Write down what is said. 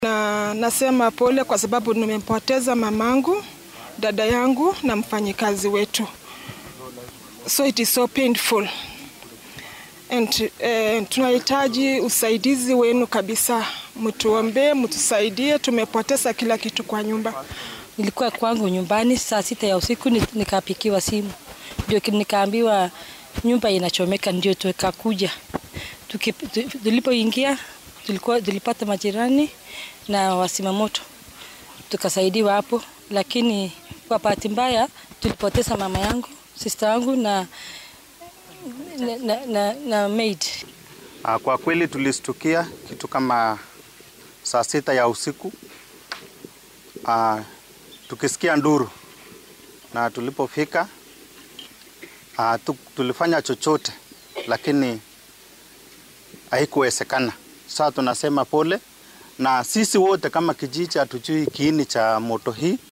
Na nasema pole kwa sababu nimempoteza mamangu, dada yangu na mfanyikazi wetu, so it is so painful and eh, tunahitaji usaidizi wenu kabisa, mtuombee, mtusaidie, tumepoteza kila kitu kwa nyumba. Nilikuwa kwangu nyumbani saa sita ya usiku ni- nikapikiwa simu, ndio ki- nikaambiwa nyumba inachomeka, ndio tukakuja. Tuki- tu- Tulipoingia tulikuwa tulipata majirani na wasimamoto, tukasaidiwa hapo, lakini kwa bahati mbaya tulipoteza mama yangu, sister yangu na, na, na, na, na maid. Ah, Kwa kweli tulistukia kitu kama saa sita ya usiku ah, tukisikia nduru na tulipofika ah, tu, tulifanya chochote lakini haikuwezekana. Sasa tunasema pole, na sisi wote kama kijiji hatujui kiini cha moto hii.